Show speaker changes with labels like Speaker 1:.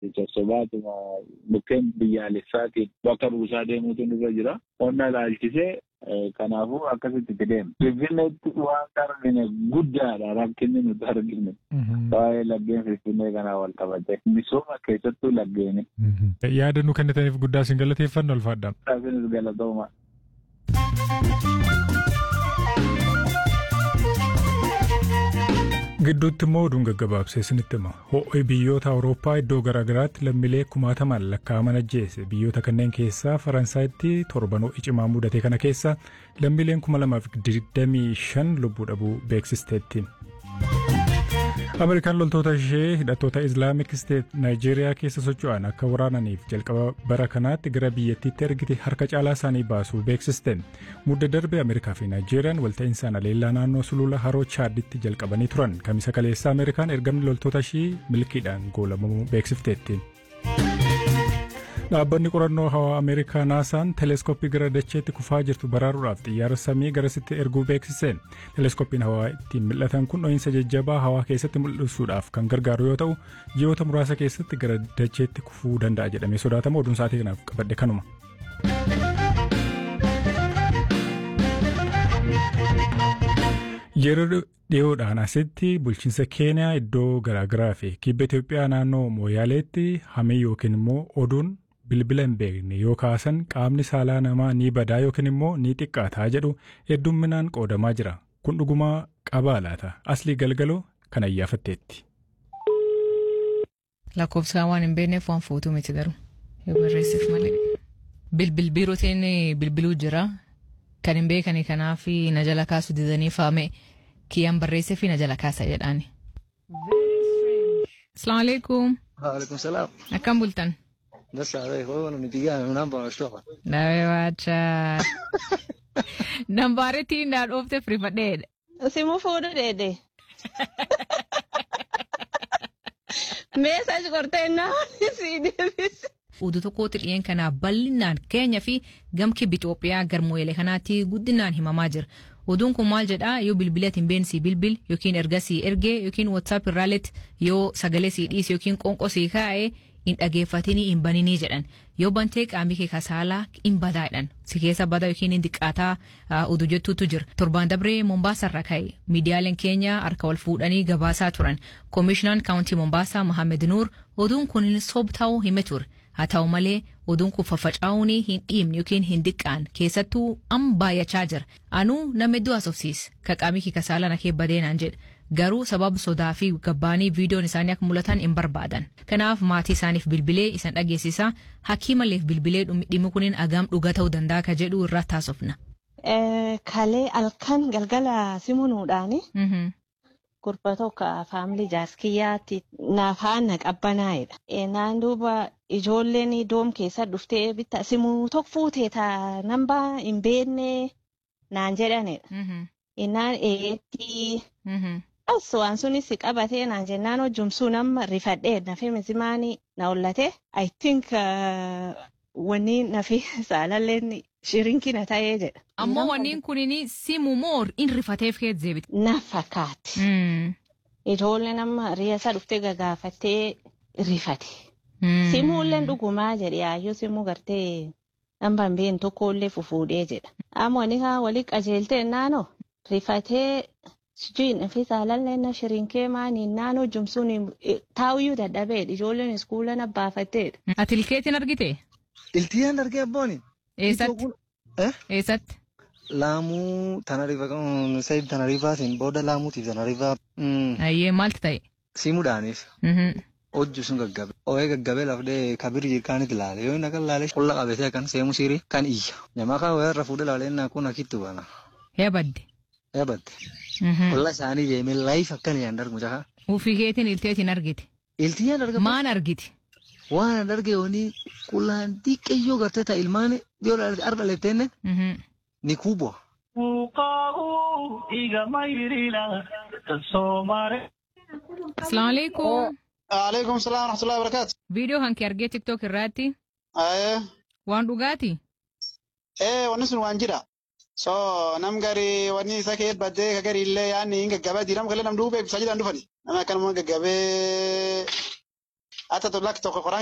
Speaker 1: sossobaatuma mukkeen biyyaalessaatiin bakka buusaa deemuutu nurra jira. Qonna ilaalchisee kanaafuu akkasitti itti deema. Finfinneetti waan argine guddaadha rakkinni nuti argine. Waa'ee laggeen Finfinnee kanaa wal qabate. Misooma keessattuu laggeeni.
Speaker 2: Yaada nu kennitaniif guddaa isin galateeffanna ulfaadhaan.
Speaker 1: Isinis galatooma.
Speaker 2: Gidduutti immoo oduun gaggabaabsee isinitti hima. Ho'i biyyoota Awurooppaa iddoo garaagaraatti lammiilee kumaatamaan lakkaa'aman ajjeese. Biyyoota kanneen keessaa Faransaayitti torban ho'i cimaa mudate kana keessa lammiileen kuma lamaaf digdamii shan lubbuu dhabuu beeksisteetti. Ameerikaan loltoota ishee hidhattoota Islaamik Steet Naayijeeriyaa keessa socho'an akka waraananiif jalqaba bara kanaatti gara biyyattiitti ergite harka caalaa isaanii baasuu beeksiste. Mudda darbe Ameerikaa fi Naayijeeriyaan walta'insaan aleellaa naannoo sulula haroo Chaaditti jalqabanii turan. Kamisa kaleessa Ameerikaan ergamni loltoota ishii milkiidhaan goolabamuu beeksifteetti. Dhaabbanni qorannoo hawaa Ameerikaa naasaan teleeskooppii gara dacheetti kufaa jirtu baraaruudhaaf xiyyaara samii garasitti erguu beeksise. Teleeskooppiin hawaa ittiin mil'atan kun dho'iinsa jajjabaa hawaa keessatti mul'isuudhaaf kan gargaaru yoo ta'u, ji'oota muraasa keessatti gara dacheetti kufuu danda'a jedhamee sodaatama. Oduun sa'aatii kanaaf qabadhe kanuma. Yeroo dhiyoodhaan asitti bulchiinsa Keeniyaa iddoo garaagaraa fi kibba Itoophiyaa naannoo Mooyaaleetti hamee yookiin immoo oduun bilbila hin beekne yoo kaasan qaamni saalaa namaa ni badaa yookiin immoo ni xiqqaataa jedhu heddumminaan qoodamaa jira. Kun dhugumaa qabaa laata? Aslii galgaloo kan ayyaafatteetti.
Speaker 3: Lakkoofsaan waan hin beekneef waan footuu miti garuu yoo barreessif malee. Bilbil biirootiin bilbiluu jira. Kan hin beekani kanaaf na jala kaasu didanii faame kiyyaan barreessee fi na jala kaasa jedhaani. Asalaamu alaikum.
Speaker 4: Waalaikum salaam.
Speaker 3: Akkam bultan?
Speaker 4: Basi wewe wewe unanipigia namba unashtoka.
Speaker 3: Nawe wacha. Nambaareetiin na dhoofte firifadheedha.
Speaker 5: Simu fuudhu dheedhe. Meesaaji qortee naa sii deebise.
Speaker 3: Oduu tokkotti dhiyeen kanaa bal'inaan Keeniyaa fi gamki Itoophiyaa garmoolee kanaatti guddinaan himamaa jira. Oduun kun maal jedhaa yoo bilbila hin beensii bilbil yookiin ergasii ergee yookiin WhatsApp irraalletti yoo sagalee sii dhiise yookiin qonqoo sii kaa'ee hin dhageeffatinii hin baninii jedhan yoo bantee qaamni kee kasaalaa hin badaa jedhan si keessa badaa yookiin hin diqqaataa oduu jettuutu jira torbaan dabree Mombaasarra ka'e miidiyaaleen keenya harka wal fuudhanii gabaasaa turan koomishinaan kaawuntii Mombaasaa Mohaammed Nuur oduun kun sob ta'uu hime ture haa ta'u malee oduun kun faffacaa'uun hin dhiibne yookiin hin diqqaan keessattuu amma baay'achaa jira anuu nama hedduu haasofsiis ka qaamni kee kasaalaa na kee badeenaan jedha garuu sababa sodaa fi gabbaanii viidiyoon isaanii akka mul'atan hin barbaadan. Kanaaf maatii isaaniif bilbilee isan dhageessisaa hakiimaleef bilbilee dhimmi kuniin agam dhuga ta'uu danda'a ka jedhu irratti haasofna.
Speaker 5: Kalee halkan galgala simunuudhaani. Gurba tokko faamilii jaaskiyyaatti naaf haana qabbanaa'edha. Naan duuba ijoolleen doom keessa dhuftee bitta simuu tokko fuutee taa nambaa hin beekne naan jedhanidha. Innaan eetti. As waan sunis qabatee naan jennaan hojjumsuu nama rifadhee nafe misimaanii na ollate. I think wanni nafi saalalleen shirinkina ta'ee jedha.
Speaker 3: Ammoo wanniin kunin simu moo in rifateef kee deebite.
Speaker 5: Na fakkaatti. Ijoollee nama riyaasa dhuftee gagaafattee rifate. Simuulleen dhugumaa jedhe yaayyoo simuu gartee nama hin beekne tokkollee fufuudhee jedha. Amma wani haa walii qajeeltee naanoo rifatee Sijin fi saalallee na shirinkee maaniin naannoo jumsuun taa'uyyuu dadhabeedha. Ijoolleen iskuula na baafatteedha.
Speaker 3: Ati ilkeetiin argite?
Speaker 4: Iltiyyaan argee abbooni.
Speaker 3: Eessatti? Eessatti?
Speaker 4: Laamuu tanariifa sayib tanariifaatiin booda laamuutiif tanariifaa.
Speaker 3: Ayyee maaltu ta'e?
Speaker 4: Simuudhaaniif. Hojju sun gaggabe. Ooyee gaggabee lafdee kabir jirkaanitti laale. Yoo inni akka laale qolla qabatee akkan seemu sirii kan iyya. Namaa kan wayarra fuudhee laalee naa kun akkitti bana.
Speaker 3: Yabadde.
Speaker 4: Yabadde. Qolla isaanii deemee laayif akkan yaan darbu jaha.
Speaker 3: Ufii keetiin ilteetiin argite.
Speaker 4: Iltiyyaan argama.
Speaker 3: Maan argite?
Speaker 4: Waan an arge wani qulaan xiqqeeyyoo gartee ta ilmaan yoo arga leeftenne ni kubwa.
Speaker 3: Asalaamu alaikum.
Speaker 6: Alaikum salaam wa rahmatullahi wa barakaatu.
Speaker 3: Viidiyoo hanki argee tiktok irraatti.
Speaker 6: Ayee.
Speaker 3: Waan dhugaati?
Speaker 6: Ee wanni sun waan jira. So nam gari wanni isa kee baddee ka gari illee yaanni hin gaggabee diinam kalee nam duubee ibsaa jedhan dhufani. Nama akkanuma gaggabee Ata lakki tokko qoraan